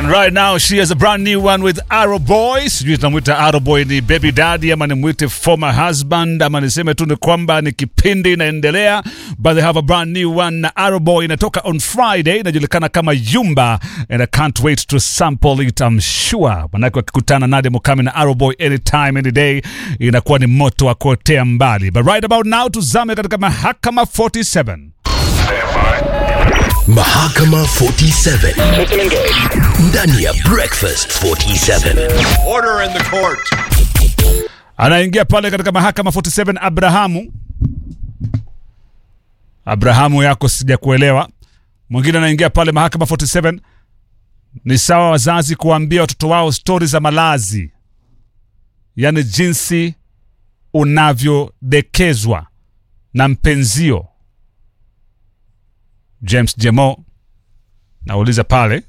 And right now she has a brand new one with Arrow Boy. Sijui tunamwita Arrow Boy ni baby daddy ama nimwite former husband ama niseme tu ni kwamba ni kipindi inaendelea, but they have a brand new one na Arrow Boy inatoka on Friday, inajulikana kama Yumba and I can't wait to sample it I'm sure. Manake wakikutana Nadia Mukami na Arrow Boy anytime any day inakuwa ni moto wa kuotea mbali. But right about now tuzame katika mahakama 47. Mahakama 47 ndani ya Breakfast 47. Order in the court. anaingia pale katika mahakama 47 Abrahamu. Abrahamu yako sija kuelewa. Mwingine anaingia pale mahakama 47. Ni sawa wazazi kuwaambia watoto wao stori za malazi, yaani jinsi unavyodekezwa na mpenzio. James Jemo nauliza pale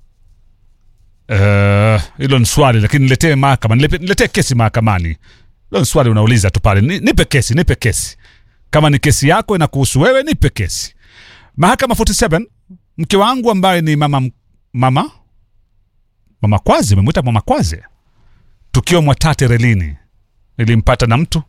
Eh, hilo ni swali lakini niletee mahakama, nilepe- niletee kesi mahakamani. Hilo ni swali unauliza tu pale, Ni- nipe kesi, nipe kesi. Kama ni kesi yako inakuhusu wewe, nipe kesi. Mahakama 47, mke wangu ambaye ni mama mama mama Kwaze, memwita mama Kwaze, tukio Mwatate relini, nilimpata na mtu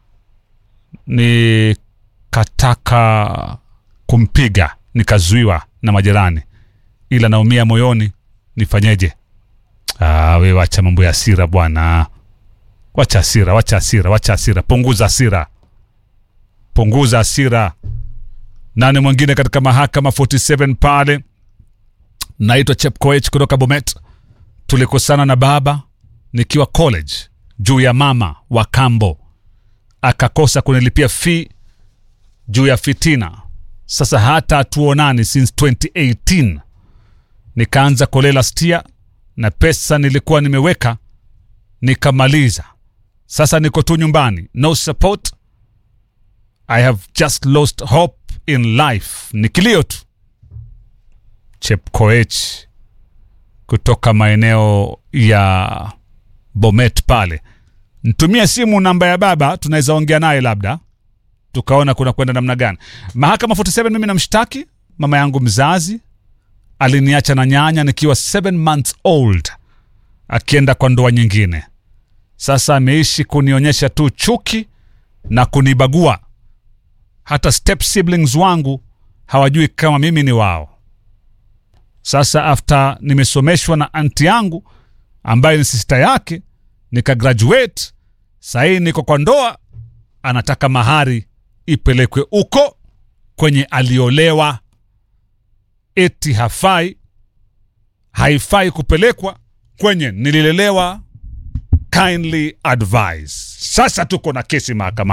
nikataka kumpiga, nikazuiwa na majirani, ila naumia moyoni, nifanyeje? Ah, we wacha mambo ya hasira bwana, wacha hasira, wacha hasira, wacha hasira, punguza hasira, punguza hasira. Nani mwingine katika mahakama 47 pale? Naitwa Chepkoech kutoka Bomet. Tulikosana na baba nikiwa college juu ya mama wa kambo, akakosa kunilipia fee juu ya fitina. Sasa hata hatuonani since 2018 nikaanza kolela stia na pesa nilikuwa nimeweka nikamaliza. Sasa niko tu nyumbani, no support. I have just lost hope in life. Ni kilio tu. Chepkoech kutoka maeneo ya Bomet pale, ntumie simu namba ya baba, tunaweza ongea naye labda tukaona kuna kwenda namna gani. Mahakama 47, mimi namshtaki mama yangu mzazi aliniacha na nyanya nikiwa 7 months old akienda kwa ndoa nyingine. Sasa ameishi kunionyesha tu chuki na kunibagua. Hata step siblings wangu hawajui kama mimi ni wao. Sasa after nimesomeshwa na anti yangu ambaye ni sister yake, nika graduate, sahii niko kwa ndoa, anataka mahari ipelekwe uko kwenye aliolewa eti hafai haifai kupelekwa kwenye nililelewa kindly advise sasa tuko na kesi mahakamani